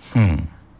Hmm.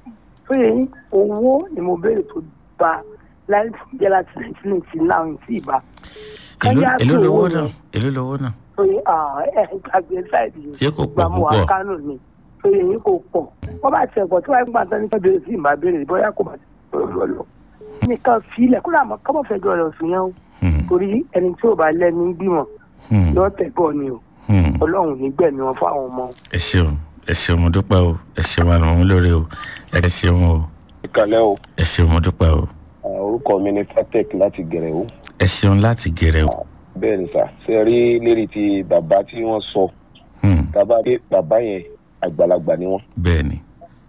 tó yẹ yín owó ni mo béèrè tó bá láì jẹ́ láti nineteen eighty nine sí ìbá. èló Káyà èló tó lówó owó náà yẹn. èló lówó náà tó yẹ ẹ gbàgbé sáìdì yìí. Ṣé kò pọ̀ Ìgbà mo wà púpọ̀? kánò ni tó yẹ yín kò pọ̀ wọ́n bá tiẹ̀ pọ̀ tí wọ́n gbà tán ní ká béèrè sí ìbá béèrè bóyá kò bá ti lọ lọ. nìkan filẹ̀ kó dà mọ́ kọ́mọ̀ fẹjọ́ rẹ̀ sùn yẹn o Hmm. torí ẹni tí ò bá lẹ́ni gbìmọ̀ Hmm. yóò tẹ̀ bọ̀ ni o Hmm. ọlọ́run nígbẹ̀mí wọn fún àwọn ọmọ. ẹ ṣeun ẹ ṣeun mo dúpẹ́ o ẹ ṣeun àrùn òun lórí o ẹ ṣeun o ìkàlẹ́ o ẹ ṣeun mo dúpẹ́ o orúkọ mi ni fatec láti gẹ̀rẹ́ o ẹ ṣeun láti gẹrẹ o. bẹ́ẹ̀ ni sà ṣe rí lérí ti bàbá tí wọ́n sọ Hmm. bàbá pé bàbá yẹn àgbàlagbà ni wọ́n bẹ́ẹ̀ ni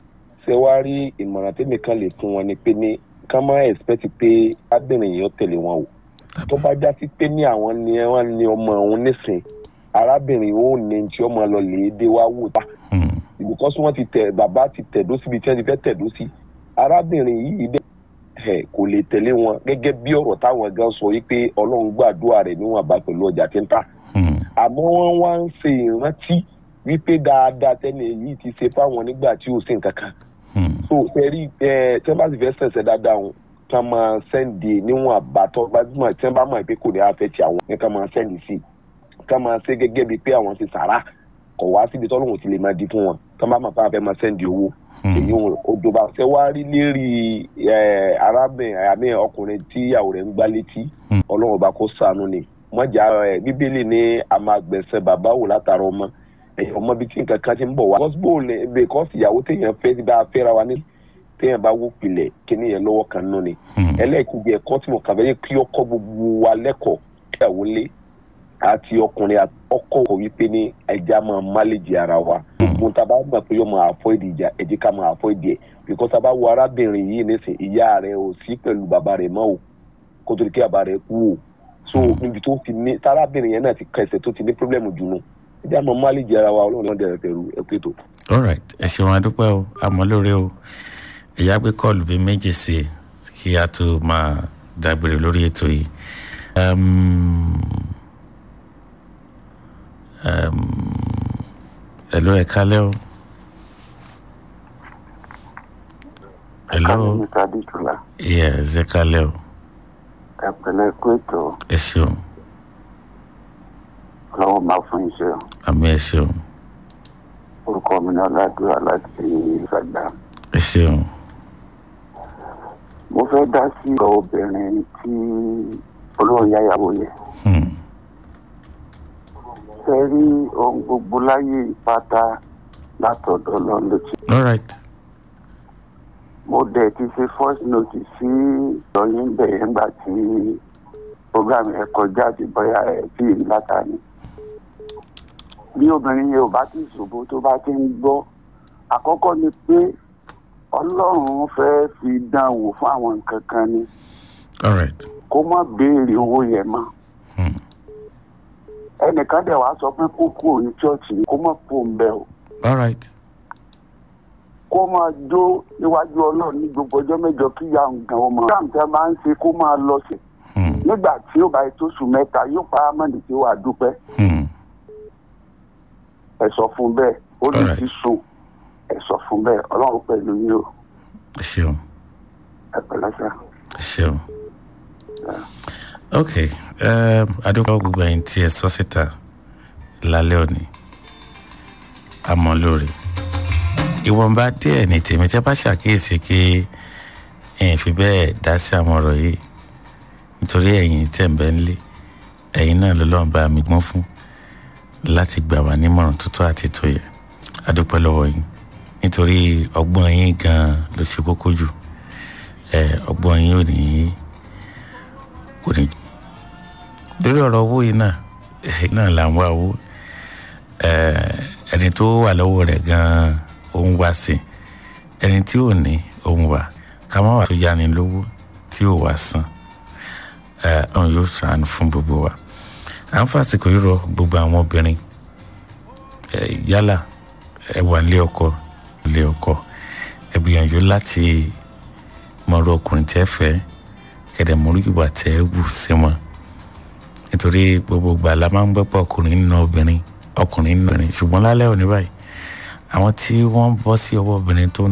ṣe wá rí ìmọ̀ràn tèmi kan lè fún wọn ni pé ní ká má expect pé arábìnrin yìí ó tẹ̀lé wọn o tó bá já sí pé ní àwọn ni wọ́n ní ọmọ òun nísìn arábìnrin ó ní tí ọmọ lọ lè dé wá wò tá Hmm. because wọ́n ti tẹ̀ bàbá ti tẹ̀dó síbi tí wọ́n ti fẹ́ tẹ̀dó sí arábìnrin yìí dẹ̀ ẹ̀ kò lè tẹ̀lé wọn gẹ́gẹ́ bí ọ̀rọ̀ táwọn gan sọ yìí pé ọlọ́run gbàdúrà rẹ̀ níwọ̀n bá pẹ̀lú ọjà tí ń tà Hmm. àmọ́ wọ́n wá ń ṣe ìrántí wípé dáadáa tẹ́lẹ̀ yìí ti ṣe fáwọn nígbà tí ò sí nǹkan kan Hmm. so ẹ̀rí ẹ̀ tí wọ́n bá sì fẹ́ sẹ̀sẹ̀ dáadáa wọn kí wọ́n máa sẹ́ǹdì níwọ̀n àbátọ́ gbajúmọ̀ tí wọ́n bá mọ̀ pé kò ní afẹ́ ti àwọn ní kí wọ́n máa sẹ́ǹdì sí i kí wọ́n máa ṣe gẹ́gẹ́ bíi pé àwọn ti sàrà kọ̀ wá síbi tọ́lọ́hún ti lè máa di fún wọn kí wọ́n bá mọ̀ pé àwọn fẹ́ máa sẹ́ǹdì owó Hmm. èyí wọn odò bá fẹ́ wá rí lérí ẹ̀ arábìnrin àmì ọkùnrin tí ìyàwó rẹ̀ ń gbá létí Hmm. ọlọ́run ọba kó ṣàánú ni mọ̀jà ẹ̀ bíbélì ní a máa gbẹ̀sẹ̀ bàbá wò látara ọmọ ẹ̀yìn ọmọ bíi tí nǹkan kan ti ń bọ̀ wá. gọ́sibó lè because ìyàwó téèyàn fẹ́ ti bá a fẹ́ra wa ní téèyàn bá wó pilẹ̀ kíní yẹn lọ́wọ́ kan nù ni. Hmm. ẹlẹ́ẹ̀kejì ẹ̀kọ́ tí mo kà fẹ́ yẹ kí ọkọ gbogbo wa lẹ́kọ̀ọ́ kíyàwó lé àti ọkùnrin àti ọkọ kò wípé ní ẹja máa máléjì ara wa. gbogbo tá a bá gbà pé yóò máa avoid ìjà ẹ jẹ́ ká máa avoid ẹ̀ because tá a bá wo arábìnrin yìí nísìn ìyá rẹ̀ ò sí pẹ̀lú bàbá rẹ̀ mọ́ o kó tó di kí bàbá rẹ̀ kú o so níbi tó ti ní tárábìnrin yẹn náà ti kẹsẹ̀ tó ti ní pírọ́blẹ́mù jù nù ẹjẹ́ àmọ́ máléjì ara wa ọlọ́run náà dẹ̀rẹ̀ pẹ̀lú ẹ̀kú ètò. all right ẹ ṣeun adúpẹ́ o àmọ́ lórí o ẹ̀yà gbé kọ́ọ̀lù bíi méjì sí i kí a tó máa dágbére lórí ètò yìí. Um, um, hello ẹ kálẹ́ o. hello Mr. Adétúlá, yes ẹ kálẹ́ o ẹ pẹ̀lẹ́ kú ètò ẹ ṣeun ọlọ́wọ́ máa fún iṣẹ́ o. àmì ẹ ṣeun orúkọ mi náà ládùúrà láti ìgbàgbà. ẹ ṣeun mo fẹ́ dá sí ọ̀rọ̀ obìnrin tí olóhùn yáyàwó yẹ. Hmm. ṣe rí ohun gbogbo láyé ìpátá látọ̀dọ̀ lọ́n ló ti. all right mo dẹ̀ ti ṣe first notice sí ìròyìn bẹ̀rẹ̀ ńgbà tí program ẹ̀ kọjá àti bóyá ẹ̀ tí ì láta ni. bí obìnrin yẹn ò bá ti ṣòbó tó bá ti ń gbọ́ àkọ́kọ́ ni pé ọlọ́run fẹ́ fi dán wò fún àwọn nǹkan kan ni all right kó má béèrè owó yẹn mọ́ Hmm. ẹnìkan dẹ̀ wá sọ pé kó kúrò ní chọ́ọ̀chì kó má kó ń bẹ̀ o all right kó máa jó níwájú ọlọ́run ní gbogbo ọjọ́ mẹ́jọ kí ìyá nǹkan ọmọ káàmùtẹ́ máa ń ṣe kó máa lọ sí Hmm. nígbà tí ó bá yẹ tó sùn mẹ́ta yóò pa ámọ́nì tí ó wà dúpẹ́ Hmm. ẹ sọ fún bẹ́ẹ̀ ó lè Alright. ti sùn ẹ sọ fún bẹ́ẹ̀ ọlọ́run pẹ̀lú yín o ẹ ṣeun ẹ pẹ̀lẹ́ sá. ẹ ṣeun ok um, adúpọ̀ gbogbo ẹ̀yin tí ẹ sọ síta lálẹ́ òní àmọ́ lórí ìwọ̀nba díẹ̀ ní tèmi tẹ́ bá ṣàkíyèsí kí ẹ̀yin fi bẹ́ẹ̀ dá sí àwọn ọ̀rọ̀ yìí nítorí ẹ̀yin tẹ̀ ń bẹ́ ń lé ẹ̀yin náà ló lọ́n bá mi gbọ́n fún láti gbà wá nímọ̀ràn tó tọ́ àti tó yẹ adúpẹ́ lọ́wọ́ yín nítorí ọgbọ́n yín gan-an ló ṣe kókó jù ẹ ọgbọ́n yín ò ní kò ní. lórí ọ̀rọ̀ owó yìí náà ẹ̀ náà là ń wá owó ẹ ẹni tó wà lọ́wọ́ rẹ̀ gan-an ó ń wá sí ẹni tí ò ní ó ń wá ká má wà tó yáni lówó tí ò wá san ẹ ọ̀hún yóò sàánú fún gbogbo wa à ń fàsìkò yìí rọ gbogbo àwọn obìnrin ẹ yálà ẹ wà nílé ọkọ nílé ọkọ ẹ gbìyànjú láti mọ̀rọ̀ ọkùnrin tẹ́ fẹ́ kẹ̀dẹ̀ mọ̀rọ̀ ìwà tẹ́ wù sí wọn nítorí gbogbo ìgbà la máa ń gbẹ́ pọ̀ ọkùnrin nínú obìnrin ọkùnrin nínú obìnrin ṣùgbọ́n lálẹ́ òní báyìí àwọn tí wọ́n bọ́ sí ọwọ́ obìnrin tó